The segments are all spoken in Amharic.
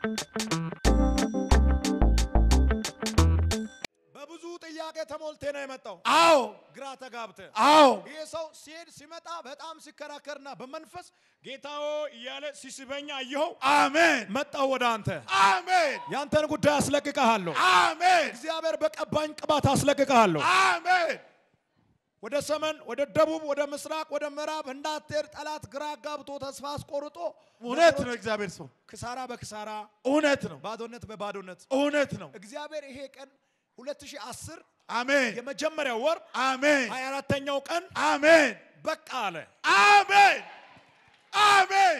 በብዙ ጥያቄ ተሞልቴ ነው የመጣው። አዎ ግራ ተጋብተ አዎ ይሄ ሰው ሲሄድ ሲመጣ በጣም ሲከራከርና በመንፈስ ጌታዎ እያለ ሲስበኛ አየኸው። አሜን መጣው ወደ አንተ አሜን ያንተን ጉዳይ አስለቅቀሃለሁ። አሜን እግዚአብሔር በቀባኝ ቅባት አስለቅቀሃለሁ። አሜን ወደ ሰሜን፣ ወደ ደቡብ፣ ወደ ምስራቅ፣ ወደ ምዕራብ እንዳትሄድ ጠላት ግራ ጋብቶ ተስፋ አስቆርጦ እውነት ነው ነገሮች እግዚአብሔር ሰው ክሳራ በክሳራ እውነት ነው ባዶነት በባዶነት እውነት ነው እግዚአብሔር ይሄ ቀን 2010 አሜን የመጀመሪያው ወር አሜን 24ተኛው ቀን አሜን በቃ አለ። አሜን አሜን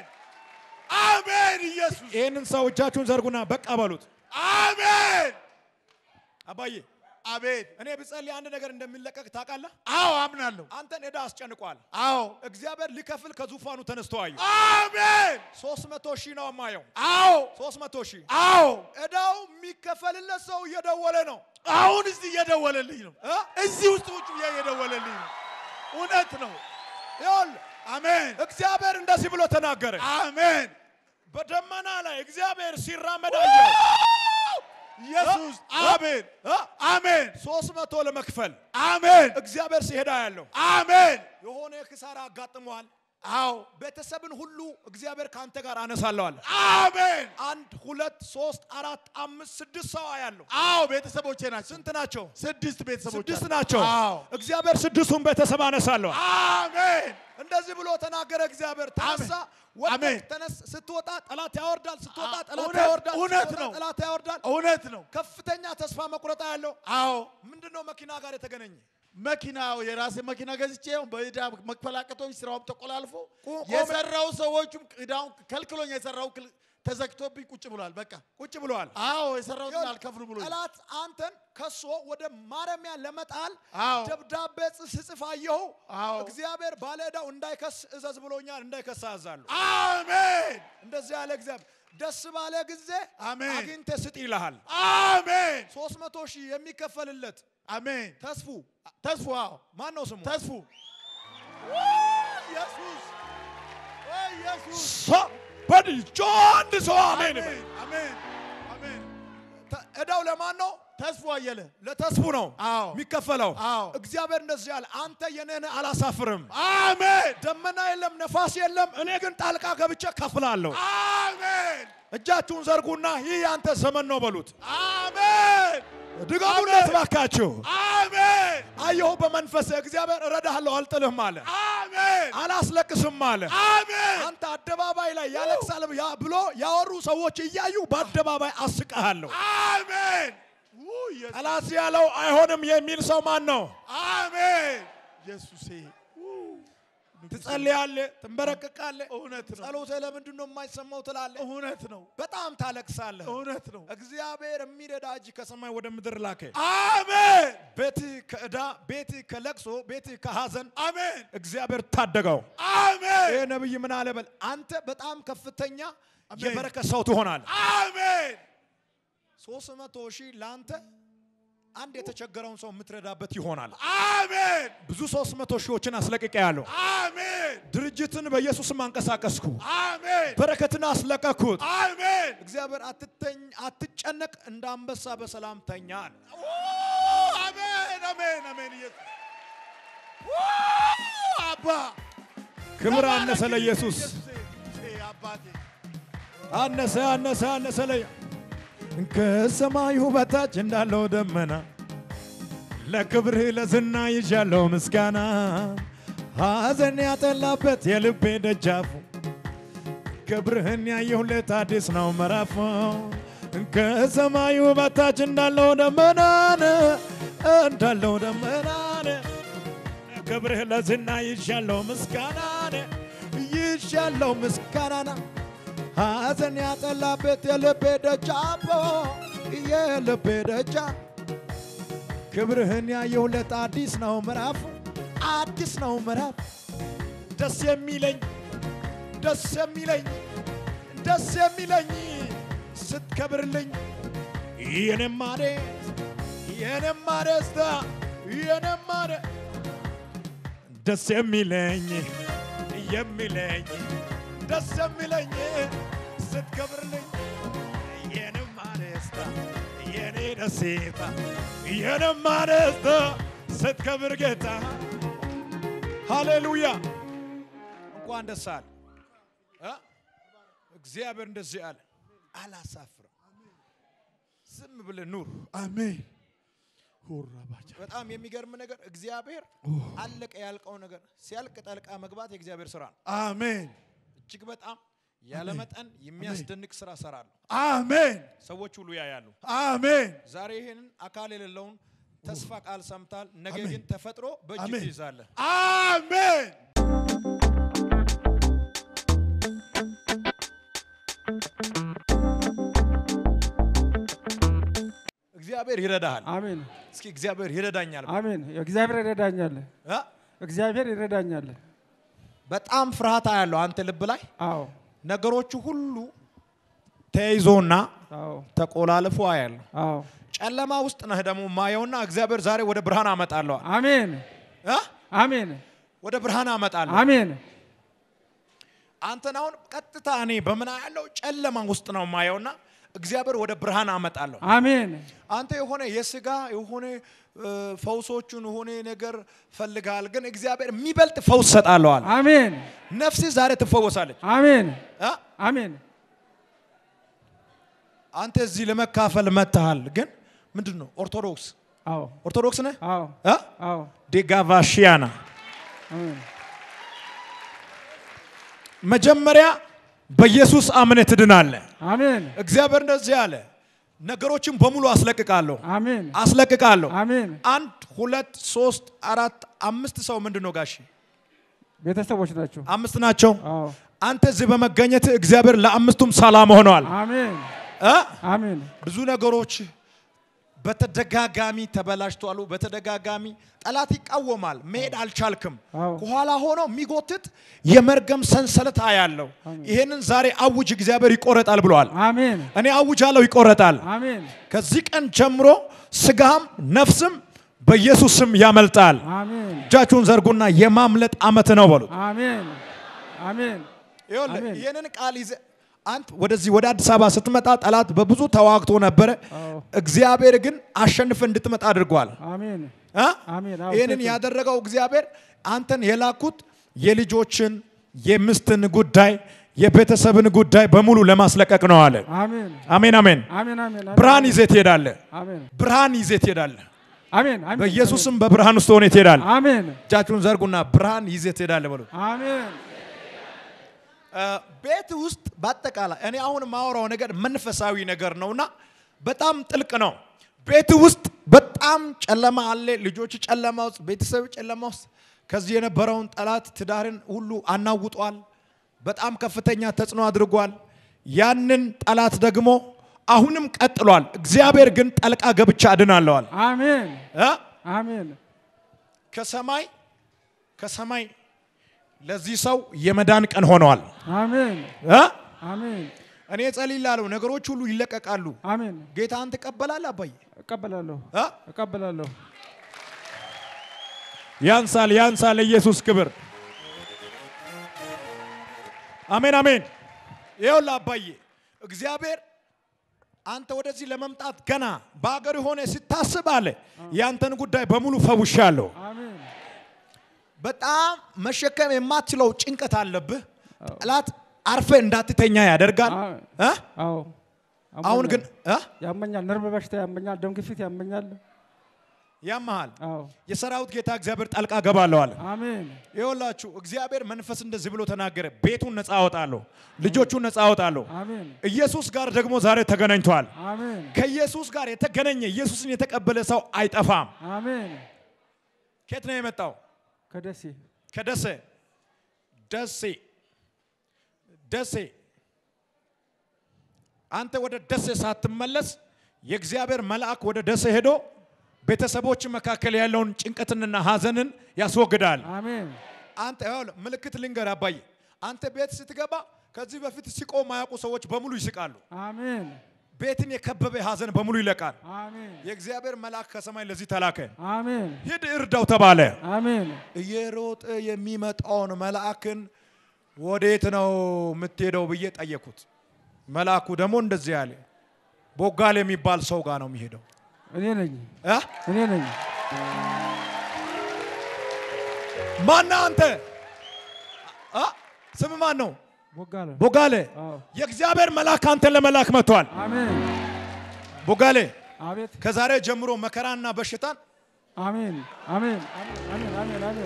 አሜን ኢየሱስ ይህንን ሰው እጃችሁን ዘርጉና በቃ በሉት። አሜን አባዬ አቤት እኔ ብጸልይ አንድ ነገር እንደሚለቀቅ ታውቃለህ። አዎ አምናለሁ አንተን ዕዳ አስጨንቋል። አዎ እግዚአብሔር ሊከፍል ከዙፋኑ ተነስቶ አየሁ። አሜን ሶስት መቶ ሺህ ነው የማየው። አዎ ሶስት መቶ ሺህ አዎ ዕዳው የሚከፈልለት ሰው እየደወለ ነው። አሁን እዚህ እየደወለልኝ ነው እ? እዚህ ውስጥ ውጭ ብዬ እየደወለልኝ ነው እውነት ነው ይኸውልህ አሜን እግዚአብሔር እንደዚህ ብሎ ተናገረ። አሜን በደመና ላይ እግዚአብሔር ሲራመድ አየሁ። ኢየሱስ እ? አሜን እ? አሜን ሶስት መቶ ለመክፈል አሜን እግዚአብሔር ሲሄዳ ያለው አሜን የሆነ ክሳራ አጋጥሟል። አዎ ቤተሰብን ሁሉ እግዚአብሔር ከአንተ ጋር አነሳለሁ አለ። አሜን አንድ ሁለት ሶስት አራት አምስት ስድስት ሰው ያለው አዎ ቤተሰቦቼ ናቸው ስንት ናቸው? ስድስት ቤተሰቦች ስድስት አሉ። ናቸው። አዎ እግዚአብሔር ስድስቱን ቤተሰብ አነሳለሁ። አሜን እንደዚህ ብሎ ተናገረ። እግዚአብሔር ተነሳ፣ ወደቅ፣ አሜን። ተነስ። ስትወጣ ጠላት ያወርዳል፣ ስትወጣ አ- ጠላት እውነት- ያወርዳል፣ እውነት ስትወጣ ነው። ጠላት ያወርዳል። እውነት ነው ከፍተኛ ተስፋ መቁረጣ ያለው አዎ ምንድነው? መኪና ጋር የተገናኘ መኪናው የራሴ መኪና ገዝቼ በዕዳ መክፈል አቅቶኝ ስራውም ተቆላልፎ ቆ- የሰራው ሰዎቹም ዕዳውን ከልክሎኝ የሰራው ክል- ተዘግቶብኝ ቁጭ ብሏል። በቃ ቁጭ ብለዋል። አዎ የሰራውትን አልከፍሉ ብሎ ጠላት አንተን ከሶ ወደ ማረሚያ ለመጣል አዎ ደብዳቤ ስጽፍ አየሁ። አዎ እግዚአብሔር ባለ ዕዳው እንዳይከስ እዘዝ ብሎኛል። እንዳይከስ አዛለሁ። አሜን እንደዚህ ያለ እግዚአብሔር ደስ ባለ ጊዜ አሜን አግኝተህ ስጥ ይልሃል። አሜን ሶስት መቶ ሺህ የሚከፈልለት አሜን ተስፉ ተስፉ አዎ ማን ነው ስሙ? ተስፉ ኢየሱስ ወይ ኢየሱስ በድጆ አንድ ሰው አሜን ይበል። አሜን አሜን ተ- ዕዳው ለማን ነው? ተስፉ አየለ ለተስፉ ነው አዎ የሚከፈለው። አዎ እግዚአብሔር እንደዚህ ያለ አንተ የኔን አላሳፍርም። አሜን ደመና የለም፣ ነፋስ የለም፣ እኔ ግን ጣልቃ ገብቼ ከፍላለሁ። አሜን እጃችሁን ዘርጉና ይህ ያንተ ዘመን ነው በሉት። አሜን ድገሙለት ባካችሁ። አሜን አየሁ በመንፈስ እግዚአብሔር እረዳሃለሁ አልጥልህም አለ፣ አሜን አላስለቅስም አለ። አሜን አንተ አደባባይ ላይ ያለቅሳል ያ- ብሎ ያወሩ ሰዎች እያዩ በአደባባይ አስቀሃለሁ። አሜን ውይ ኢየሱስ ጠላት ያለው አይሆንም የሚል ሰው ማን ነው? አሜን ኢየሱሴ ትጸልያለህ፣ ትንበረቅቃለህ። እውነት ነው ጸሎትህ ለምንድን ነው የማይሰማው ትላለህ። እውነት ነው በጣም ታለቅሳለህ። እውነት ነው እግዚአብሔር የሚረዳ እጅ ከሰማይ ወደ ምድር ላከ። አሜን ቤትህ ከዕዳ፣ ቤትህ ከለቅሶ፣ ቤትህ ከሐዘን አሜን እግዚአብሔር ታደገው። አሜን ይህ ነብይ ምን አለ በል አንተ በጣም ከፍተኛ አሜን። የበረከት ሰው ትሆናለህ። አሜን ሶስት መቶ ሺህ ለአንተ አንድ የተቸገረውን ሰው የምትረዳበት ይሆናል። አሜን ብዙ ሶስት መቶ ሺዎችን አስለቅቄ ያለሁ አሜን ድርጅትን በኢየሱስም አንቀሳቀስኩ፣ አሜን በረከትን አስለቀኩት። አሜን እግዚአብሔር አትተኝ አትጨነቅ፣ እንደ አንበሳ በሰላም ተኛ አለ። አሜን አሜን አሜን ኢየሱስ አባ ክብር አነሰ ለኢየሱስ፣ ኢየሱሴ አባቴ አነሰ አነሰ አነሰ ለ ከሰማዩ በታች እንዳለው ደመና ለክብርህ ለዝና ይዣለው ምስጋና ሐዘን ያጠላበት የልቤ ደጃፉ ክብርህን ያየሁለት አዲስ ነው ምዕራፉ ከሰማዩ በታች እንዳለው ደመናን እንዳለው ደመናን ክብርህ ለዝና ይዣለው ምስጋናን ይዣለው ምስጋናና ሐዘን ያጠላበት የልቤ ደጃፎ የልቤ ደጃ ክብርህን ያየሁለት አዲስ ነው ምዕራፉ አዲስ ነው ምዕራፍ ደስ የሚለኝ ደስ የሚለኝ ደስ የሚለኝ ስትከብርልኝ የኔማ ደስ የኔማ ደስታ የኔማ ደ- ደስ የሚለኝ የሚለኝ ደስ የሚለኝ ስትከብርልኝ ደስታ የኔ ደስታ የነማ ደስታ ስትከብር ጌታ ሃሌሉያ እንኳን ደስ አለ እ? እግዚአብሔር እንደዚህ አለ አላሳፍርም ዝም ብለህ ኑር አሜን ሁራ ባጃ በጣም የሚገርም ነገር እግዚአብሔር አለቀ ያልቀው ነገር ሲያልቅ ጠልቃ መግባት የእግዚአብሔር ስራ ነው አሜን እጅግ በጣም ያለመጠን የሚያስደንቅ ስራ ሰራለሁ አሜን ሰዎች ሁሉ ያያሉ አሜን ዛሬ ይህንን አካል የሌለውን ተስፋ ቃል ሰምታል ነገ አሜን። ግን ተፈጥሮ በእጅ አሜን። ትይዛለህ አሜን እግዚአብሔር ይረዳሃል አሜን እስኪ እግዚአብሔር ይረዳኛል አሜን። እግዚአብሔር ይረዳኛል። እ? እግዚአብሔር ይረዳኛል። በጣም ፍርሃት ያለው አንተ ልብ ላይ አዎ ነገሮቹ ሁሉ ተይዞና አዎ ተቆላልፎ አያለሁ አዎ። ጨለማ ውስጥ ነህ ደግሞ ማየውና እግዚአብሔር ዛሬ ወደ ብርሃን አመጣለዋል አሜን እ? አሜን ወደ ብርሃን አመጣለሁ አሜን አንተን አሁን ቀጥታ እኔ በምን ያለው ጨለማ ውስጥ ነው ማየውና እግዚአብሔር ወደ ብርሃን አመጣለሁ አሜን አንተ የሆነ የስጋ የሆነ እ፣ ፈውሶቹን የሆነ ነገር ፈልጋል ግን እግዚአብሔር የሚበልጥ ፈውስ ሰጣለዋል አሜን ነፍስ ዛሬ ትፈወሳለች አሜን እ? አሜን አንተ እዚህ ለመካፈል መጥተሃል ግን ምንድን ነው ኦርቶዶክስ አዎ ኦርቶዶክስ ነህ አዎ እ? አዎ ዴጋቫሺያና አሜን መጀመሪያ በኢየሱስ አምነህ ትድናለህ አሜን እግዚአብሔር እንደዚህ አለ ነገሮችን በሙሉ አስለቅቃለሁ አሜን አስለቅቃለሁ አሜን አንድ ሁለት ሶስት አራት አምስት ሰው ምንድን ነው ጋሽ ቤተሰቦች ናቸው። አምስት ናቸው አዎ አንተ እዚህ በመገኘት እግዚአብሔር ለአምስቱም ሰላም ሆነዋል አሜን እ? አሜን ብዙ ነገሮች በተደጋጋሚ ተበላሽተዋሉ በተደጋጋሚ ጠላት ይቃወማል መሄድ አልቻልክም አዎ ከኋላ ሆኖ የሚጎትት የመርገም ሰንሰለት ያለው ይሄንን ዛሬ አውጅ እግዚአብሔር ይቆረጣል ብለዋል አሜን እኔ አውጃለሁ ይቆረጣል አሜን ከዚህ ቀን ጀምሮ ስጋም ነፍስም በኢየሱስ ስም ያመልጣል አሜን እጃችሁን ዘርጉና የማምለጥ አመት ነው በሉት አሜን አሜን ይኸውልህ አሜን። ይህንን ቃል ይዘህ አንተ ወደዚህ ወደ አዲስ አበባ ስትመጣ ጠላት በብዙ ተዋግቶ ነበረ አዎ እግዚአብሔር ግን አሸንፈ እንድትመጣ አድርጓል አሜን እ? አሜን አዎ ይህንን ትክክል። ያደረገው እግዚአብሔር አንተን የላኩት የልጆችን የምስትን ጉዳይ የቤተሰብን ጉዳይ በሙሉ ለማስለቀቅ ነው አለ አሜን አሜን አሜን አሜን አሜን ብርሃን ይዘህ ትሄዳለህ አሜን ብርሃን ይዘህ ትሄዳለህ አሜን አሜን በኢየሱስም በብርሃን ውስጥ ሆነ ትሄዳለህ አሜን እጃችሁን ዘርጉና ብርሃን ይዘህ ትሄዳለህ በሉት አሜን እ፣ ቤት ውስጥ በአጠቃላይ እኔ አሁን የማወራው ነገር መንፈሳዊ ነገር ነውና በጣም ጥልቅ ነው። ቤት ውስጥ በጣም ጨለማ አለ። ልጆች ጨለማ ውስጥ፣ ቤተሰብ ጨለማ ውስጥ ከዚህ የነበረውን ጠላት ትዳርን ሁሉ አናውጧል። በጣም ከፍተኛ ተጽዕኖ አድርጓል። ያንን ጠላት ደግሞ አሁንም ቀጥሏል። እግዚአብሔር ግን ጠልቃ ገብቻ አድናለዋል አሜን እ? አሜን ከሰማይ ከሰማይ ለዚህ ሰው የመዳን ቀን ሆነዋል አሜን እ? አሜን እኔ ጸልይላለሁ፣ ነገሮች ሁሉ ይለቀቃሉ። አሜን ጌታን ትቀበላለህ አባዬ? እቀበላለሁ እ? እቀበላለሁ ያንሳል ያንሳል፣ ኢየሱስ ክብር። አሜን አሜን። ይኸውልህ አባዬ እግዚአብሔር አንተ ወደዚህ ለመምጣት ገና በአገር ሆነ ስታስብ አለ ያንተን ጉዳይ በሙሉ ፈውሻለሁ። አሜን በጣም መሸከም የማትችለው ጭንቀት አለብህ። ጠላት አርፈ እንዳትተኛ ያደርጋል። እ? አዎ አሁን ግን እ? ያመኛል ነርቭ በሽታ ያመኛል ደም ግፊት ያመኛል ያመሃል። አዎ የሰራዊት ጌታ እግዚአብሔር ጣልቃ ገባለሁ አለ። አሜን ይኸውላችሁ እግዚአብሔር መንፈስ እንደዚህ ብሎ ተናገረ። ቤቱን ነፃ አወጣለሁ፣ ልጆቹን ነፃ አወጣለሁ። አሜን ኢየሱስ ጋር ደግሞ ዛሬ ተገናኝቷል። አሜን ከኢየሱስ ጋር የተገናኘ ኢየሱስን የተቀበለ ሰው አይጠፋም። አሜን ከየት ነው የመጣው? ከደሴ ከደሴ ደሴ ደሴ። አንተ ወደ ደሴ ሳትመለስ የእግዚአብሔር መልአክ ወደ ደሴ ሄዶ ቤተሰቦች መካከል ያለውን ጭንቀትንና ሐዘንን ያስወግዳል። አሜን አንተ ይኸውልህ ምልክት ልንገር አባዬ፣ አንተ ቤት ስትገባ ከዚህ በፊት ሲቆ ማያውቁ ሰዎች በሙሉ ይስቃሉ። አሜን ቤትን የከበበ ሐዘን በሙሉ ይለቃል። አሜን የእግዚአብሔር መልአክ ከሰማይ ለዚህ ተላከ። አሜን ሂድ እርዳው ተባለ። አሜን እየሮጠ የሚመጣውን መልአክን ወዴት ነው የምትሄደው ብዬ ጠየኩት። መልአኩ ደግሞ እንደዚህ አለ፣ ቦጋል የሚባል ሰው ጋር ነው የሚሄደው እኔ ነኝ እ? እኔ ነኝ። ማነህ አንተ እ? ስም ማን ነው ቦጋለ ቦጋሌ አዎ። የእግዚአብሔር መልአክ አንተን ለመላክ መጥቷል አሜን ቦጋሌ አቤት ከዛሬ ጀምሮ መከራና በሽታን አሜን አሜን አሜን አሜን አሜን አሜን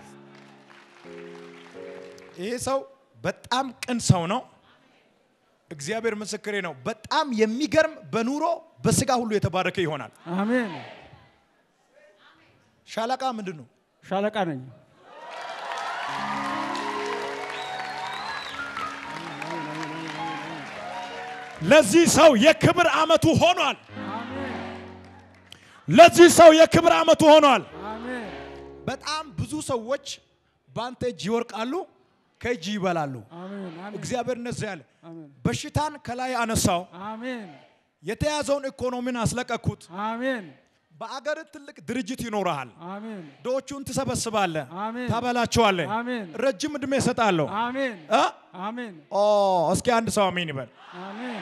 ይሄ ሰው በጣም ቅን ሰው ነው እግዚአብሔር ምስክሬ ነው በጣም የሚገርም በኑሮ በስጋ ሁሉ የተባረከ ይሆናል አሜን ሻለቃ ምንድን ነው ሻለቃ ነኝ። ለዚህ ሰው የክብር ዓመቱ ሆኗል አሜን ለዚህ ሰው የክብር ዓመቱ ሆኗል አሜን በጣም ብዙ ሰዎች በአንተ እጅ ይወርቃሉ ከእጅ ይበላሉ አሜን አሜን እግዚአብሔር እነዚህ ያለ አሜን በሽታን ከላይ አነሳው አሜን የተያዘውን ኢኮኖሚን አስለቀኩት አሜን በአገር ትልቅ ድርጅት ይኖረሃል አሜን ዶዎቹን ትሰበስባለህ አሜን ታበላቸዋለህ አሜን ረጅም ዕድሜ እሰጣለሁ አሜን እ? አሜን ኦ እስኪ አንድ ሰው አሜን ይበል አሜን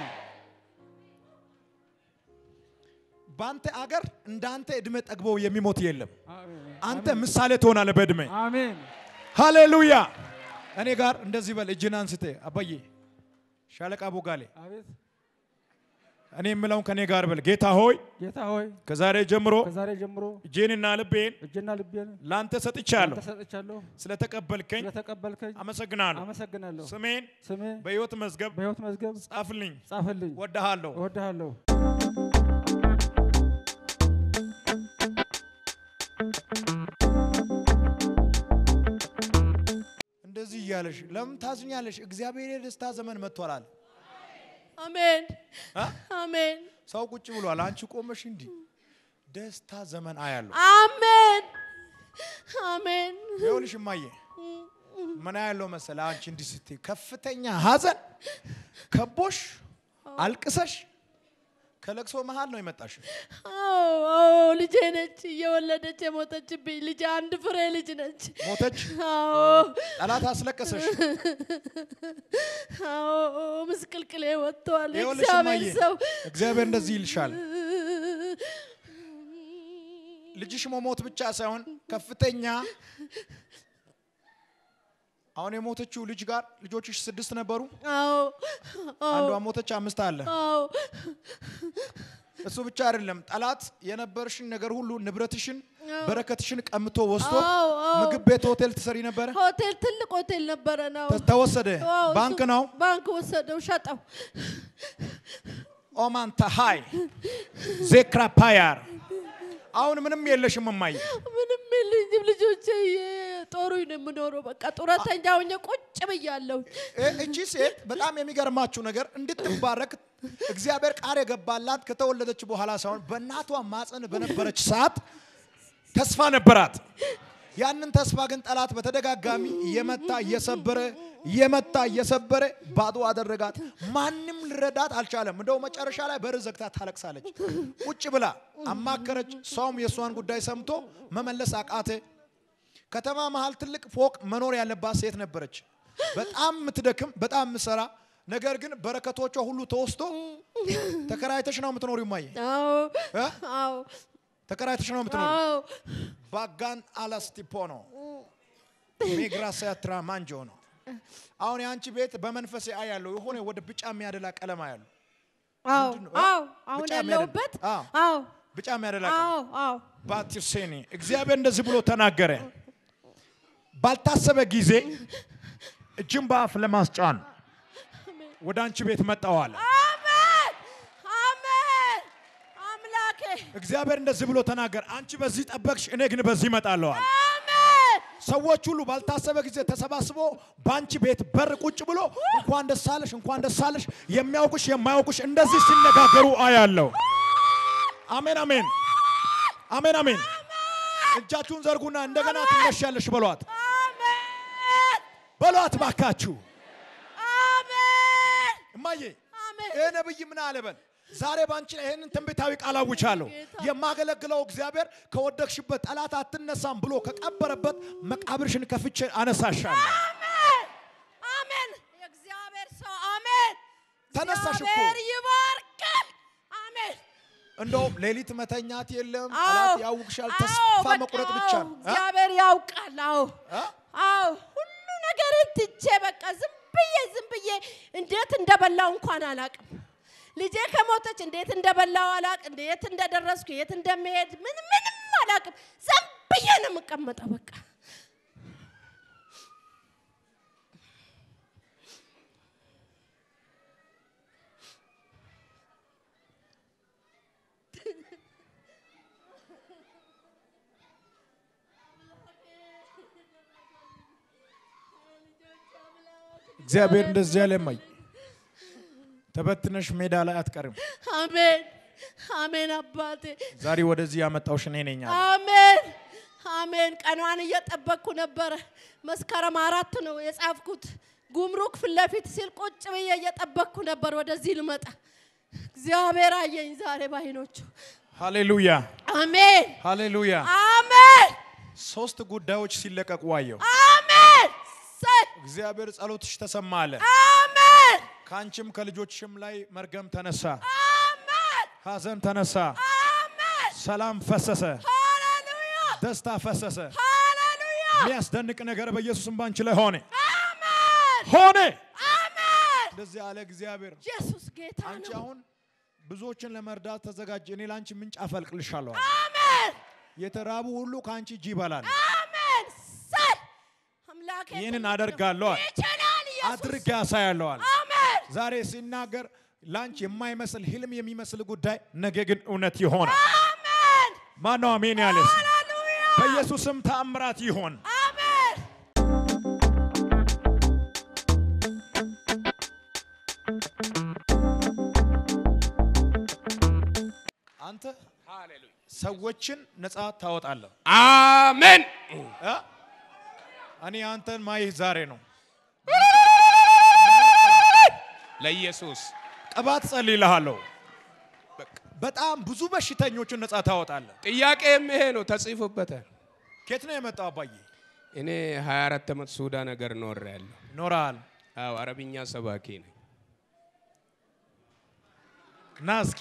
በአንተ አገር እንዳንተ ዕድሜ ጠግቦ የሚሞት የለም አሜን አንተ ምሳሌ ትሆናለህ በዕድሜ አሜን ሃሌሉያ እኔ ጋር እንደዚህ በል እጅን አንስቴ አባዬ ሻለቃ ቦጋሌ አቤት እኔ የምለውን ከኔ ጋር በል ጌታ ሆይ ጌታ ሆይ ከዛሬ ጀምሮ ከዛሬ ጀምሮ እጄንና ልቤን እጅና ልቤን ላንተ ሰጥቻለሁ ተሰጥቻለሁ። ስለተቀበልከኝ ስለተቀበልከኝ አመሰግናለሁ አመሰግናለሁ። ስሜን ስሜ በሕይወት መዝገብ በሕይወት መዝገብ ጻፍልኝ ጻፈልኝ። ወድሃለሁ እወድሃለሁ። እንደዚህ እያለሽ ለምን ታዝኛለሽ እግዚአብሔር የደስታ ዘመን መጥቷል አለ አሜን አ? አሜን ሰው ቁጭ ብሏል አንቺ ቆመሽ እንዲህ ደስታ ዘመን አያለሁ አሜን አሜን ይኸውልሽ እማዬ ምን ያለው መሰለ አንቺ እንዲህ ስትይ ከፍተኛ ሀዘን ከቦሽ አልቅሰሽ ከለቅሶ መሃል ነው የመጣሽ አዎ አዎ ልጄ ነች እየወለደች የሞተችብኝ ልጄ አንድ ፍሬ ልጅ ነች ሞተች አዎ ጠላት አስለቀሰሽ አዎ ምስቅልቅሌ ወጥቷል ይኸውልሽ እግዚአብሔር እማዬ ሰው እግዚአብሔር እንደዚህ ይልሻል ልጅሽ መሞት ብቻ ሳይሆን ከፍተኛ አሁን የሞተችው ልጅ ጋር ልጆችሽ ስድስት ነበሩ አዎ አንዷ አዎ ሞተች አምስት አለ አዎ እሱ ብቻ አይደለም ጠላት የነበርሽን ነገር ሁሉ ንብረትሽን በረከትሽን ቀምቶ ወስዶ አዎ አዎ ምግብ ቤት ሆቴል ትሰሪ ነበረ ሆቴል ትልቅ ሆቴል ነበረ ነው ተ- ተወሰደ አዎ፣ እሱ ባንክ ነው ባንክ ወሰደው ሸጠው ኦማን ተሃይ ዜክራ ፓያር አሁን ምንም የለሽም እማዬ ምንም የለኝም ልጆቼ ጦሩኝ ነው የምኖረው በቃ ጡረተኛ ሆኜ ቁጭ ብያለሁ እ- እቺ ሴት በጣም የሚገርማችሁ ነገር እንድትባረክ እግዚአብሔር ቃል የገባላት ከተወለደች በኋላ ሳይሆን በእናቷ ማፀን በነበረች ሰዓት ተስፋ ነበራት። ያንን ተስፋ ግን ጠላት በተደጋጋሚ እየመታ እየሰበረ እየመታ እየሰበረ ባዶ አደረጋት። ማንም ልረዳት አልቻለም። እንደው መጨረሻ ላይ በር ዘግታ ታለቅሳለች። ቁጭ ብላ አማከረች። ሰውም የእሷን ጉዳይ ሰምቶ መመለስ አቃተ። ከተማ መሀል ትልቅ ፎቅ መኖር ያለባት ሴት ነበረች። በጣም የምትደክም በጣም የምትሰራ ነገር ግን በረከቶቿ ሁሉ ተወስዶ ተከራይተሽ ነው የምትኖሪው። ማየ አዎ እ? አዎ ተከራይተሽ ነው የምትኖሪው። አዎ ባጋን አላስቲፖ ነው ሚግራሲያ ትራማንጆ ነው። አሁን የአንቺ ቤት በመንፈሴ አይ ያለው የሆነ ወደ ቢጫ የሚያደላ ቀለም ያለው አዎ ምንድን ነው? አዎ አሁን ብቻ ያለሁበት አዎ። አዎ ቢጫ የሚያደላ ቀለም አዎ አዎ ባቲርሴኒ እግዚአብሔር እንደዚህ ብሎ ተናገረ። ባልታሰበ ጊዜ እጅን በአፍ ለማስጫን ወደ አንቺ ቤት መጣዋል። አሜን አሜን አምላኬ እግዚአብሔር እንደዚህ ብሎ ተናገረ። አንቺ በዚህ ጠበቅሽ፣ እኔ ግን በዚህ እመጣለዋል። አሜን ሰዎች ሁሉ ባልታሰበ ጊዜ ተሰባስቦ በአንቺ ቤት በር ቁጭ ብሎ እንኳን ደስ አለሽ፣ እንኳን ደስ አለሽ፣ የሚያውቁሽ የማያውቁሽ እንደዚህ ሲነጋገሩ አያለሁ። አሜን አሜን አሜን አሜን። እጃችሁን ዘርጉና እንደገና ትነሻለሽ በሏት፣ አሜን በሏት ባካችሁ። አሜን እማዬ አሜን ይህ ነብይ ምን አለ በል ዛሬ ባንቺ ላይ ይህንን ትንቢታዊ ቃል አውጃለሁ። የማገለግለው እግዚአብሔር ከወደቅሽበት ጠላት አትነሳም ብሎ ከቀበረበት መቃብርሽን ከፍቼ አነሳሻለሁ። አሜን አሜን የእግዚአብሔር ሰው አሜን ተነሳሽ እኮ። እግዚአብሔር ይባርካል እንደውም ሌሊት መተኛት የለም፣ አዎ ጠላት ያውቅሻል። አዎ፣ ተስፋ በቃ መቁረጥ ብቻ አዎ፣ ነው። እ? እግዚአብሔር ያውቃል። አዎ እ? አዎ ሁሉ ነገርን ትቼ በቃ ዝም ብዬ ዝም ብዬ እንዴት እንደበላው እንኳን አላቅም። ልጄ ከሞተች እንዴት እንደበላው አላቅ፣ እንዴት እንደደረስኩ የት እንደምሄድ ምን ምንም አላቅም። ዝም ብዬ ነው የምቀመጠው በቃ እግዚአብሔር እንደዚህ ያለ ማይ ተበትነሽ ሜዳ ላይ አትቀርም። አሜን አሜን አባቴ ዛሬ ወደዚህ ያመጣውሽ እኔ ነኝ አለ። አሜን አሜን። ቀኗን እየጠበቅኩ ነበረ። መስከረም አራት ነው የጻፍኩት። ጉምሩክ ፊት ለፊት ሲል ቁጭ ብዬ እየጠበቅኩ ነበር ወደዚህ ልመጣ። እግዚአብሔር አየኝ ዛሬ ባይኖቹ። ሃሌሉያ አሜን ሃሌሉያ። አሜን ሶስት ጉዳዮች ሲለቀቁ አየሁ። አሜን ሰይ እግዚአብሔር ጸሎትሽ ተሰማ አለ። አሜን ከአንቺም ከልጆችሽም ላይ መርገም ተነሳ፣ አሜን ሐዘን ተነሳ፣ አሜን ሰላም ፈሰሰ፣ ሃሌሉያ ደስታ ፈሰሰ። ሃሌሉያ የሚያስደንቅ ነገር በኢየሱስም ባንቺ ላይ ሆነ አሜን ሆነ። አሜን እንደዚህ ያለ እግዚአብሔር ኢየሱስ ጌታ አንቺ ነው። አሁን ብዙዎችን ለመርዳት ተዘጋጅ። እኔ ለአንቺ ምንጭ አፈልቅልሻለሁ። አለ። አሜን የተራቡ ሁሉ ከአንቺ እጅ ይበላል። አሜን ሰይ አምላኬ ይህንን ትልቅ ነው። አደርጋለሁ አለ። ይችላል ኢየሱስ አድርጌ ያሳያለሁ አለ። አሜን ዛሬ ሲናገር ላንቺ የማይመስል ህልም የሚመስል ጉዳይ ነገ ግን እውነት ይሆናል። አሜን ማነው አሜን ያለስ? ሃሌሉያ በኢየሱስም ተአምራት ይሆን። አሜን አንተ ሰዎችን ነፃ ታወጣለህ። አሜን። እ? እኔ አንተን ማይህ ዛሬ ነው። ለኢየሱስ ቅባት ጸልይልሃለሁ። በጣም ብዙ በሽተኞችን ነፃ ታወጣለህ። ጥያቄም ይሄ ነው፣ ተጽፎበታል። ከየት ነው የመጣው አባዬ? እኔ 24 ዓመት ሱዳን ሀገር ኖር ያለሁ። ኖረሃል። አዎ አረብኛ ሰባኪ ነኝ። ና እስኪ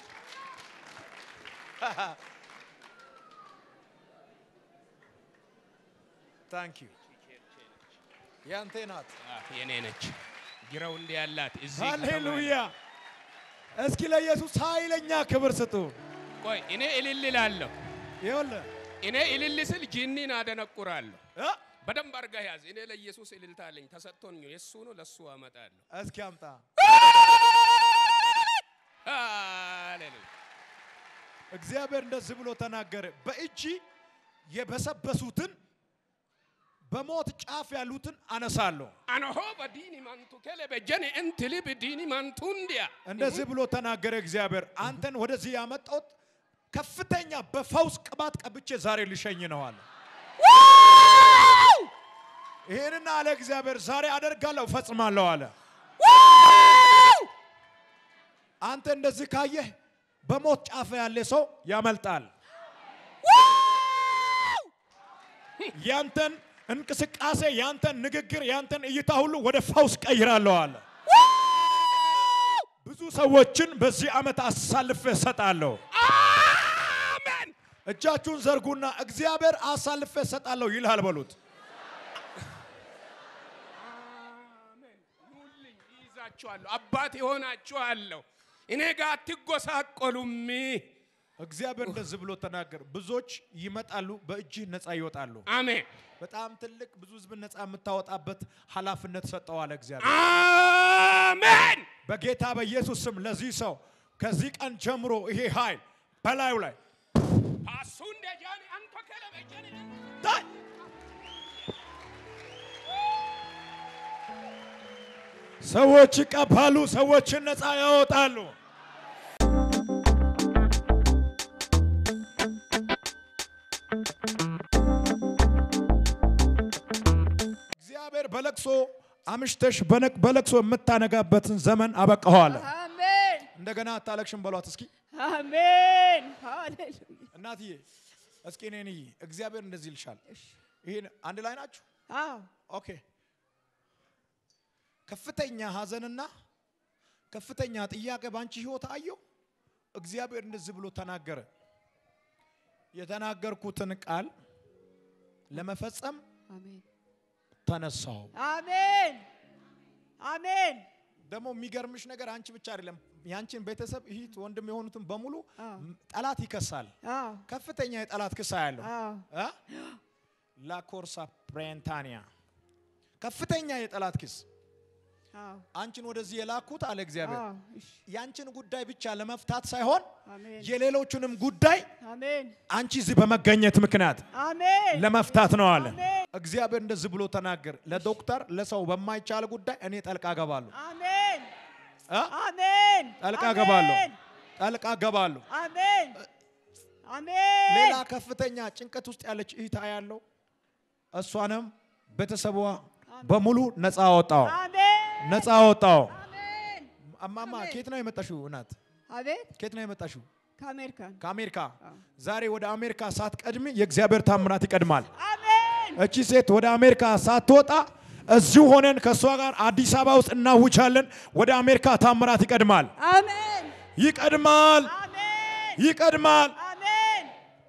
ታንክ ዩ ያንተ ናት። አዎ፣ የኔ ነች። ግራው እንዲ ያላት እዚህ ከተማ ሃሌሉያ! እስኪ ለኢየሱስ ኃይለኛ ክብር ስጡ። ቆይ እኔ እልል እላለሁ። ይኸውልህ እኔ እልል ስል ጂኒን አደነቁራለሁ። እ? በደንብ አድርገህ ያዝ። እኔ ለኢየሱስ እልልታ አለኝ፣ ተሰጥቶኝ ነው። የእሱ ነው፣ ለእሱ አመጣለሁ። እስኪ አምጣ። ሃሌሉያ እግዚአብሔር እንደዚህ ብሎ ተናገረ። በእጅ የበሰበሱትን በሞት ጫፍ ያሉትን አነሳለሁ። አነሆ በዲኒ ማንቱ ከለ በጀኔ እንትሊ በዲኒ ማንቱ እንዲያ እንደዚህ ብሎ ተናገረ እግዚአብሔር። አንተን ወደዚህ ያመጣሁት ከፍተኛ በፈውስ ቅባት ቀብቼ ዛሬ ልሸኝ ነው አለ። ይህንን አለ እግዚአብሔር ዛሬ አደርጋለሁ እፈጽማለሁ አለ። አንተ እንደዚህ ካየህ በሞት ጫፍ ያለ ሰው ያመልጣል። ያንተን እንቅስቃሴ፣ ያንተን ንግግር፣ ያንተን እይታ ሁሉ ወደ ፈውስ ቀይራለሁ አለ። ብዙ ሰዎችን በዚህ ዓመት አሳልፌ እሰጣለሁ። አሜን። እጃችሁን ዘርጉና እግዚአብሔር አሳልፌ እሰጣለሁ ይልሃል በሉት። አሜን። ኑልኝ፣ ይይዛችኋለሁ፣ አባት ይሆናችኋለሁ። እኔ ጋር አትጎሳቆሉም። እግዚአብሔር እንደዚህ ብሎ ተናገር። ብዙዎች ይመጣሉ፣ በእጅህ ነፃ ይወጣሉ። አሜን በጣም ትልቅ ብዙ ህዝብ ነፃ የምታወጣበት ኃላፊነት ሰጠዋል እግዚአብሔር። አሜን። በጌታ በኢየሱስ ስም ለዚህ ሰው ከዚህ ቀን ጀምሮ ይሄ ኃይል በላዩ ላይ ፓሱ እንደ ጃኒ አንተ ከለ በጀኔ ታይ! ሰዎች ይቀባሉ፣ ሰዎችን ነፃ ያወጣሉ። እግዚአብሔር በለቅሶ አምሽተሽ በነቅ- በለቅሶ የምታነጋበትን ዘመን አበቃኋለ። አሜን እንደገና አታለቅሽም በሏት እስኪ አሜን ሃሌሉያ እናትዬ እስኪ እኔን እይ። እግዚአብሔር እንደዚህ ይልሻል። ይሄን አንድ ላይ ናችሁ? አዎ ኦኬ። ከፍተኛ ሀዘንና ከፍተኛ ጥያቄ ባንቺ ህይወት አየው። እግዚአብሔር እንደዚህ ብሎ ተናገረ። የተናገርኩትን ቃል ለመፈጸም አሜን ተነሳው። አሜን አሜን ደግሞ የሚገርምሽ ነገር አንቺ ብቻ አይደለም፣ ያንቺን ቤተሰብ እህት፣ ወንድም የሆኑትን በሙሉ አዎ። ም- ጠላት ይከሳል። አዎ ከፍተኛ የጠላት ክሳ ያለው አዎ ላኮርሳ ፕሬንታኒያ ከፍተኛ የጠላት ክስ አዎ አንቺን ወደዚህ የላኩት አለ እግዚአብሔር አዎ እሺ ያንቺን ጉዳይ ብቻ ለመፍታት ሳይሆን አሜን የሌሎቹንም ጉዳይ አሜን አንቺ እዚህ በመገኘት ምክንያት አሜን ለመፍታት ነው አለ አሜን እግዚአብሔር እንደዚህ ብሎ ተናገር ለዶክተር ለሰው በማይቻል ጉዳይ እኔ ጠልቃ ገባለሁ አሜን እ? አሜን ጠልቃ አሜን። ገባለሁ ጠልቃ ገባለሁ አሜን አሜን ሌላ ከፍተኛ ጭንቀት ውስጥ ያለች እህታ ያለው እሷንም ቤተሰቧ በሙሉ ነፃ አወጣው አሜን ነፃ አወጣው አሜን አማማ አሜን። ኬት ነው የመጣሽው እናት አቤት ኬት ነው የመጣሽው ከአሜሪካን ከአሜሪካ አዎ። ዛሬ ወደ አሜሪካ ሳትቀድሚ የእግዚአብሔር ታምራት ይቀድማል አሜን እቺ ሴት ወደ አሜሪካ ሳትወጣ እዚሁ ሆነን ከእሷ ጋር አዲስ አበባ ውስጥ እናውጃለን ወደ አሜሪካ ታምራት ይቀድማል አሜን ይቀድማል አሜን ይቀድማል አሜን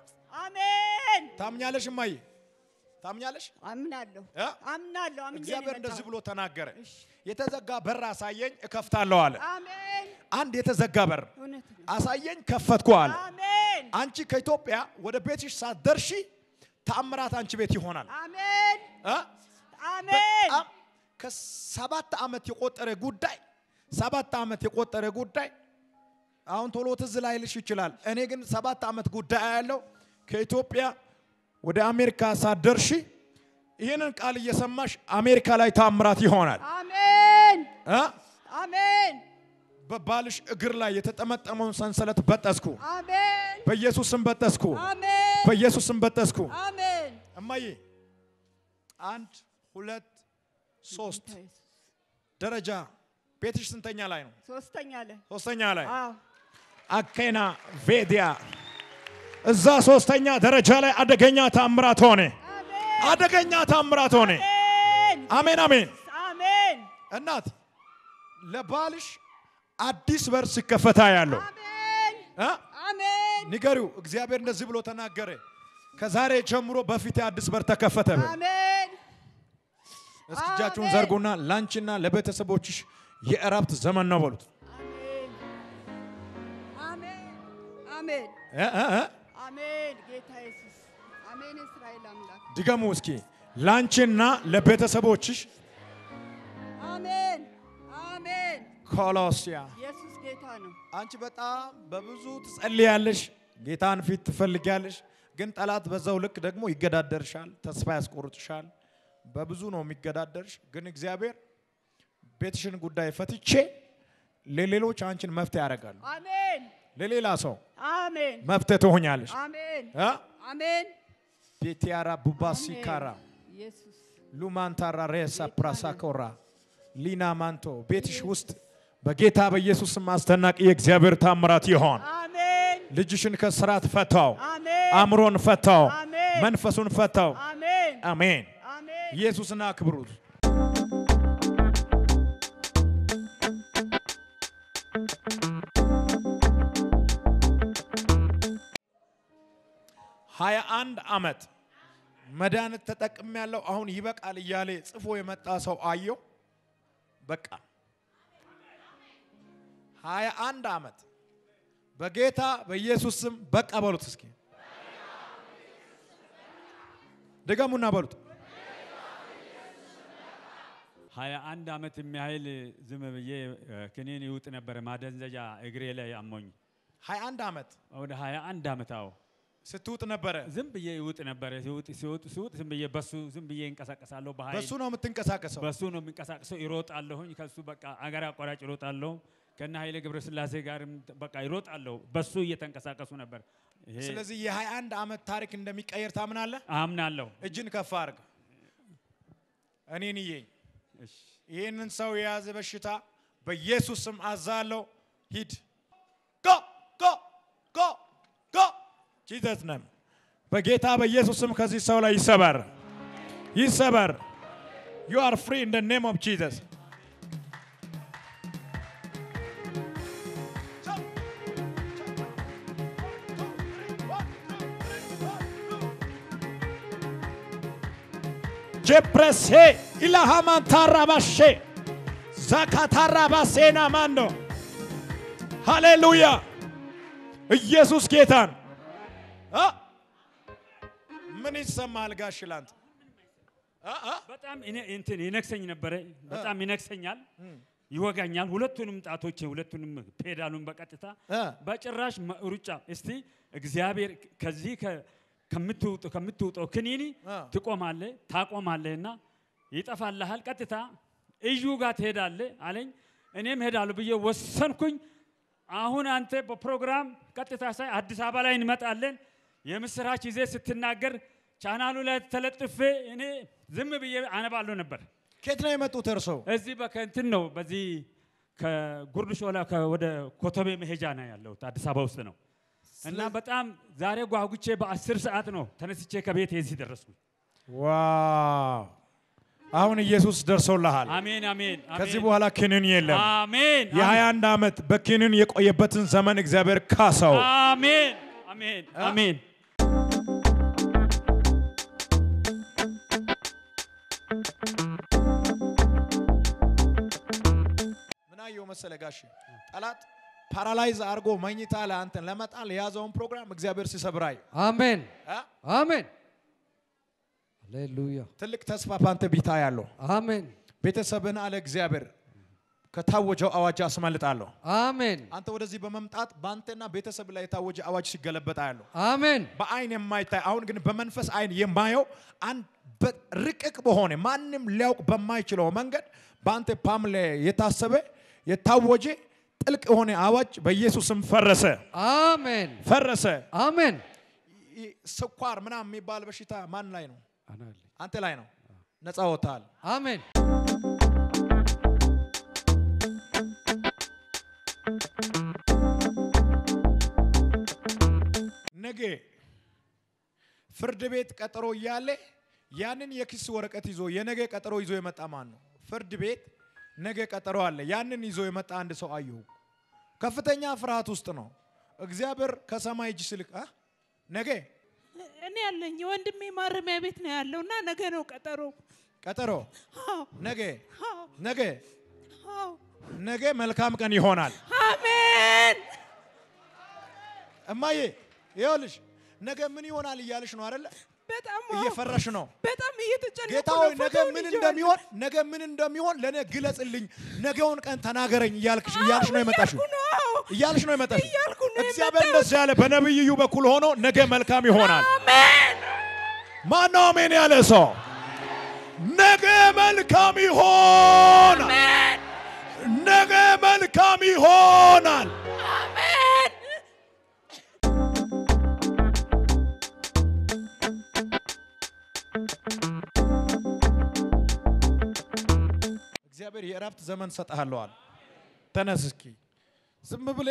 አሜን ታምኛለሽ እማዬ ታምኛለሽ አምናለሁ እ? አምናለሁ አምኜ ነው እግዚአብሔር እንደዚህ የመጣሁት። ብሎ ተናገረ እሺ። የተዘጋ በር አሳየኝ እከፍታለሁ አለ አሜን አንድ የተዘጋ በር እውነት ነው አሳየኝ ከፈትኩ አለ አሜን አንቺ ከኢትዮጵያ ወደ ቤትሽ ሳትደርሺ ተአምራት አንቺ ቤት ይሆናል አሜን እ? አሜን በጣም ከሰባት ዓመት የቆጠረ ጉዳይ ሰባት ዓመት የቆጠረ ጉዳይ አሁን ቶሎ ትዝ ላይልሽ ይችላል። እኔ ግን ሰባት ዓመት ጉዳይ ያለው ከኢትዮጵያ ወደ አሜሪካ ሳትደርሺ ይህንን ቃል እየሰማሽ አሜሪካ ላይ ታምራት ይሆናል አሜን እ? አሜን በባልሽ እግር ላይ የተጠመጠመውን ሰንሰለት በጠስኩ፣ አሜን በኢየሱስም በጠስኩ፣ አሜን በኢየሱስም በጠስኩ። አሜን እማዬ አንድ ሁለት ሶስት ደረጃ ቤትሽ ስንተኛ ላይ ነው? ሶስተኛ ላይ ሶስተኛ ላይ አዎ አኬና ቬዲያ እዛ ሶስተኛ ደረጃ ላይ አደገኛ ታምራት ሆነ። አሜን አደገኛ ታምራት ሆነ። አሜን አሜን አሜን። አሜን እናት ለባልሽ አዲስ በር ሲከፈታ ያለው አሜን እ? አሜን ንገሪው። እግዚአብሔር እንደዚህ ብሎ ተናገረ። ከዛሬ ጀምሮ በፊት አዲስ በር ተከፈተ። በል። አሜን እስኪ እጃችሁን አሜን። ዘርጉና ላንቺና ለቤተሰቦችሽ የእረፍት ዘመን ነው በሉት። አሜን አሜን አሜን እ እ እ? አሜን ጌታ ኢየሱስ አሜን እስራኤል አምላክ ድገሙ እስኪ ላንቺና ለቤተሰቦችሽ አሜን አሜን ኮሎሲያ ኢየሱስ ጌታ ነው አንቺ በጣም በብዙ ትጸልያለሽ፣ ጌታን ፊት ትፈልጊያለሽ። ግን ጠላት በዛው ልክ ደግሞ ይገዳደርሻል፣ ተስፋ ያስቆርጥሻል። በብዙ ነው የሚገዳደርሽ። ግን እግዚአብሔር ቤትሽን ጉዳይ ፈትቼ ለሌሎች አንቺን መፍትሄ ያደርጋሉ። አሜን ለሌላ ሰው አሜን መፍትሄ ትሆኛለሽ። አሜን እ? አሜን ቤቲያራ ቡባሲ አሜን። ካራ ኢየሱስ ሉማንታራ ሬሳ ፕራሳኮራ ሊና ማንቶ ቤትሽ ውስጥ በጌታ በኢየሱስም አስደናቂ የእግዚአብሔር ታምራት ይሆን። አሜን ልጅሽን ከስራት ፈታው፣ አሜን አእምሮን ፈታው፣ አሜን። መንፈሱን ፈታው። አሜን አሜን። አሜን ኢየሱስን አክብሩት። ሀያ አንድ ዓመት መድኃኒት ተጠቅም ያለው አሁን ይበቃል እያለ ጽፎ የመጣ ሰው አየው። በቃ ሀያ አንድ ዓመት በጌታ በኢየሱስ ስም በቃ በሉት። እስኪ ድገሙና በሉት። ሀያ አንድ ዓመት የሚያህል ዝም ብዬ እ፣ ክኒን ይውጥ ነበረ ማደንዘዣ እግሬ ላይ አሞኝ ሀያ አንድ ዓመት ወደ ሀያ አንድ ዓመት አዎ ስትውጥ ነበረ። ዝም ብዬ ይውጥ ነበረ ሲውጥ ሲውጥ ሲውጥ ዝም ብዬ በሱ ዝም ብዬ እንቀሳቀሳለሁ በኃይል በሱ ነው የምትንቀሳቀሰው። በሱ ነው የሚንቀሳቀሰው። ይሮጣለሁኝ ከሱ በቃ አገር አቋራጭ ይሮጣለሁ። ከነ ኃይሌ ገብረስላሴ ጋርም በቃ ይሮጣለሁ። በሱ እየተንቀሳቀሱ ነበር። ይሄ ስለዚህ የሀያ አንድ ዓመት ታሪክ እንደሚቀየር ታምናለህ? አምናለሁ። እጅን ከፍ አድርግ። እኔን እየኝ። እሺ ይህንን ሰው የያዘ በሽታ በኢየሱስ ስም አዛለው። ሂድ ጎ ጎ ጎ ጎ ጂዘስ ነም በጌታ በኢየሱስ ስም ከዚህ ሰው ላይ ይሰበር ይሰበር። ዩ አር ፍሪ ኢን ደ ኔም ኦፍ ጂዘስ። ጀፕረሴ ኢላሃማን ታራባሼ ዛካታራባሴና ማንዶ ሃሌሉያ ኢየሱስ ጌታን አ? ምን ይሰማል ጋሽ ላንተ? አ? አ? በጣም እኔ- እንትን ይነክሰኝ ነበረ። በጣም ይነክሰኛል፣ ይወጋኛል። ሁለቱንም ጣቶቼ ሁለቱንም ፔዳሉን በቀጥታ እ? በጭራሽ መ- ሩጫ እስቲ እግዚአብሔር ከዚህ ከ- ከምትውጥ- ከምትውጠው ክኒኒ አ። ትቆማለህ ታቆማለህና ይጠፋልሃል። ቀጥታ እዩ ጋር ትሄዳለህ አለኝ። እኔም ሄዳለሁ ብዬ ወሰንኩኝ። አሁን አንተ በፕሮግራም ቀጥታ ሳይ አዲስ አበባ ላይ እንመጣለን የምስራች ይዜ ስትናገር ቻናሉ ላይ ተለጥፌ እኔ ዝም ብዬ አነባለሁ ነበር። ከየት ነው የመጡት እርሰው? እዚህ በከንትን ነው በዚህ ከጉርድ ሾላ ከ- ወደ ኮተቤ መሄጃ ነው ያለሁት አዲስ አበባ ውስጥ ነው። እና በጣም ዛሬ ጓጉቼ በአስር ሰዓት ነው ተነስቼ ከቤት የዚህ ደረስኩኝ። ዋው! አሁን ኢየሱስ ደርሶልሃል። አሜን አሜን ከዚህ አሜን በኋላ ክንን የለም። አሜን የ21 ዓመት በክንን የቆየበትን ዘመን እግዚአብሔር ካሰው። አሜን አሜን አሜን ምን አየው መሰለ ጋሽ ጠላት ፓራላይዝ አድርጎ መኝታ ላይ አንተን ለመጣል የያዘውን ፕሮግራም እግዚአብሔር ሲሰብራይ አሜን አሜን ሃሌሉያ ትልቅ ተስፋ በአንተ ቢታ ያለው አሜን ቤተሰብን አለ እግዚአብሔር ከታወጀው አዋጅ አስመልጣለሁ። አሜን አንተ ወደዚህ በመምጣት በአንተና ቤተሰብ ላይ የታወጀ አዋጅ ሲገለበጥ ያለው አሜን በአይን የማይታይ አሁን ግን በመንፈስ አይን የማየው አንድ በርቅቅ በሆነ ማንም ሊያውቅ በማይችለው መንገድ በአንተ ፓም ላይ የታሰበ የታወጀ ጥልቅ የሆነ አዋጅ በኢየሱስም ፈረሰ አሜን ፈረሰ። አሜን ይህ ስኳር ምናምን የሚባል በሽታ ማን ላይ ነው? አናለ አንተ ላይ ነው። ነፃ ወጥተሃል። አሜን ነገ ፍርድ ቤት ቀጠሮ እያለ ያንን የክስ ወረቀት ይዞ የነገ ቀጠሮ ይዞ የመጣ ማን ነው? ፍርድ ቤት ነገ ቀጠሮ አለ። ያንን ይዞ የመጣ አንድ ሰው አየሁ። ከፍተኛ ፍርሃት ውስጥ ነው። እግዚአብሔር ከሰማይ እጅ ስልክ አ? ነገ እኔ ያለኝ የወንድሜ ማረሚያ ቤት ነው ያለው እና ነገ ነው ቀጠሮ። ቀጠሮ አዎ፣ ነገ አዎ፣ ነገ አዎ። ነገ መልካም ቀን ይሆናል። አሜን። እማዬ ይኸውልሽ ነገ ምን ይሆናል እያልሽ ነው አይደለ? በጣም አዎ፣ እየፈራሽ ነው። በጣም እየተጨነኩ ጌታ ነው። ሆይ ነገ ፎቶውን ምን ይዤዋለሁ። እንደሚሆን ነገ ምን እንደሚሆን ለእኔ ግለጽልኝ፣ ነገውን ቀን ተናገረኝ እያልክሽ እያልሽ ነው የመጣሽው እያልኩ ነው። አዎ፣ እያልሽ ነው የመጣሽው። እያልኩ ነው እግዚአብሔር የመጣሁት። እንደዚህ ያለ በነቢይ እዩ በኩል ሆኖ ነገ መልካም ይሆናል። አሜን። ማነው አሜን ያለ ሰው? ነገ መልካም ይሆናል። ነገ መልካም ይሆናል። አሜን። እግዚአብሔር የእረፍት ዘመን ሰጥሃለዋል። ተነስ እስኪ ዝም ብሌ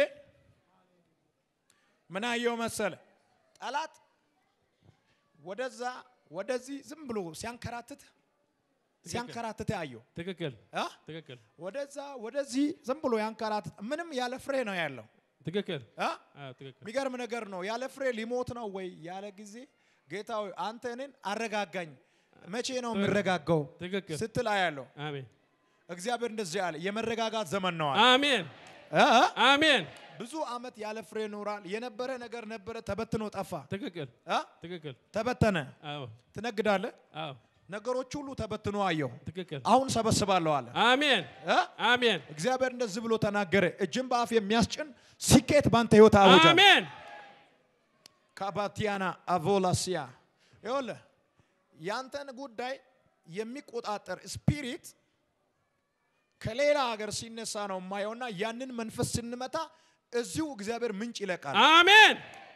ምን አየው መሰለ ጠላት ወደዛ ወደዚህ ዝም ብሎ ሲያንከራትት ሲያንከራትት አየው ትክክል አ? ትክክል ወደዛ ወደዚህ ዝም ብሎ ያንከራትት ምንም ያለ ፍሬ ነው ያለው ትክክል አ? አዎ፣ ትክክል የሚገርም ነገር ነው። ያለ ፍሬ ሊሞት ነው ወይ ያለ ጊዜ ጌታ ሆይ አንተ እኔን አረጋጋኝ። መቼ ነው የምረጋጋው ትክክል ስትል አያለሁ። አሜን እግዚአብሔር እንደዚህ አለ፣ የመረጋጋት ዘመን ነው አለ። አሜን አ? አሜን ብዙ አመት ያለ ፍሬ ኖራል። የነበረ ነገር ነበረ፣ ተበትኖ ጠፋ። ትክክል አ? ትክክል ተበተነ። አዎ ትነግዳለህ። አዎ ነገሮች ሁሉ ተበትኖ አየሁ። ትክክል አሁን ሰበስባለሁ አለ። አሜን አ? አሜን እግዚአብሔር እንደዚህ ብሎ ተናገረ። እጅን በአፍ የሚያስጭን ስኬት ባንተ ህይወት አወጃ። አሜን ካባቲያና አቮላሲያ ይኸውልህ ያንተን ጉዳይ የሚቆጣጠር ስፒሪት ከሌላ ሀገር ሲነሳ ነው የማየውና ያንን መንፈስ ስንመታ እዚሁ እግዚአብሔር ምንጭ ይለቃል። አሜን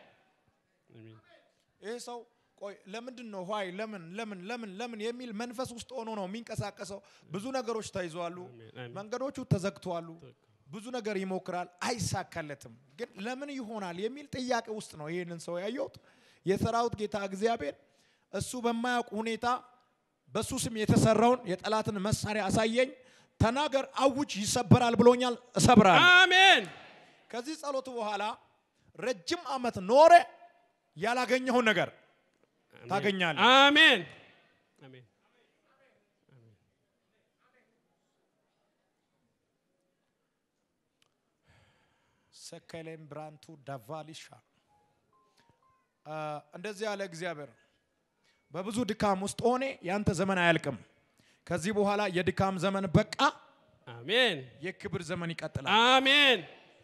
ይህ ሰው ቆይ ለምንድን ነው ኋይ ለምን ለምን ለምን ለምን የሚል መንፈስ ውስጥ ሆኖ ነው የሚንቀሳቀሰው። ብዙ ነገሮች ተይዘዋሉ፣ አሜን። መንገዶቹ ተዘግተዋሉ። ብዙ ነገር ይሞክራል፣ አይሳካለትም። ግን ለምን ይሆናል የሚል ጥያቄ ውስጥ ነው ይህንን ሰው ያየሁት። የሰራዊት ጌታ እግዚአብሔር እሱ በማያውቅ ሁኔታ በሱ ስም የተሰራውን የጠላትን መሳሪያ አሳየኝ። ተናገር፣ አውጅ፣ ይሰበራል ብሎኛል። እሰብራለሁ። አሜን ከዚህ ጸሎት በኋላ ረጅም ዓመት ኖረ ያላገኘውን ነገር ታገኛለህ። አሜን አሜን ሰከሌም ብራንቱ ዳቫሊሻ አ፣ እንደዚህ ያለ እግዚአብሔር በብዙ ድካም ውስጥ ሆኔ ያንተ ዘመን አያልቅም። ከዚህ በኋላ የድካም ዘመን በቃ፣ አሜን የክብር ዘመን ይቀጥላል። አሜን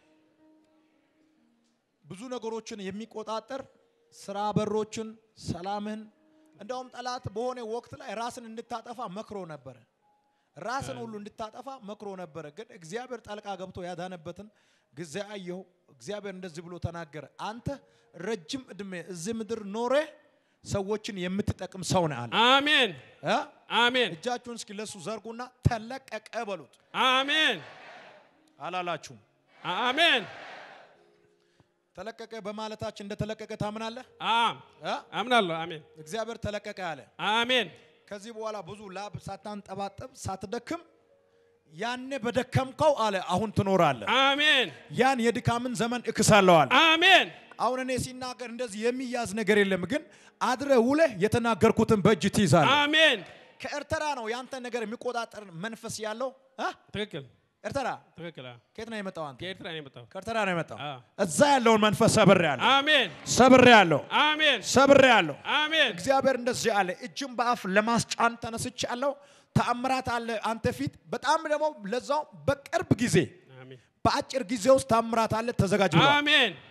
ብዙ ነገሮችን የሚቆጣጠር ስራ በሮችን፣ ሰላምህን እንደውም ጠላት በሆነ ወቅት ላይ ራስን እንድታጠፋ መክሮ ነበረ። ራስን ሁሉ እንድታጠፋ መክሮ ነበረ። ግን እግዚአብሔር ጣልቃ ገብቶ ያዳነበትን ጊዜ አየሁ። እግዚአብሔር እንደዚህ ብሎ ተናገረ። አንተ ረጅም እድሜ እዚህ ምድር ኖረ ሰዎችን የምትጠቅም ሰው ነህ አለ። አሜን እ? አሜን እጃችሁን እስኪ ለሱ ዘርጉና ተለቀቀ በሉት። አሜን አላላችሁም? አሜን ተለቀቀ በማለታችን እንደተለቀቀ ታምናለህ? አም እ? አምናለሁ አሜን እግዚአብሔር ተለቀቀ አለ። አሜን ከዚህ በኋላ ብዙ ላብ ሳታንጠባጠብ ሳትደክም ያኔ በደከምከው አለ አሁን ትኖራለህ። አሜን ያን የድካምን ዘመን እክሳለሁ አለ። አሜን አሁን እኔ ሲናገር እንደዚህ የሚያዝ ነገር የለም፣ ግን አድረ ውለህ የተናገርኩትን በእጅ ትይዛለህ። አሜን ከኤርትራ ነው ያንተ ነገር የሚቆጣጠር መንፈስ ያለው እ? ትክክል ኤርትራ ትክክል አዎ። ከየት ነው የመጣው አንተ? ከኤርትራ ነው የመጣው ከኤርትራ ነው የመጣው። አዎ። እዛ ያለውን መንፈስ ሰብሬ ያለሁ አሜን ሰብሬ ያለሁ አሜን ሰብሬ ያለሁ አሜን እግዚአብሔር እንደዚህ አለ፣ እጅም በአፍ ለማስጫን ተነስቻለሁ። ተአምራት አለ አንተ ፊት። በጣም ደግሞ ለዛው በቅርብ ጊዜ አሜን በአጭር ጊዜ ውስጥ ተአምራት አለ። ተዘጋጅ ብሏል። አሜን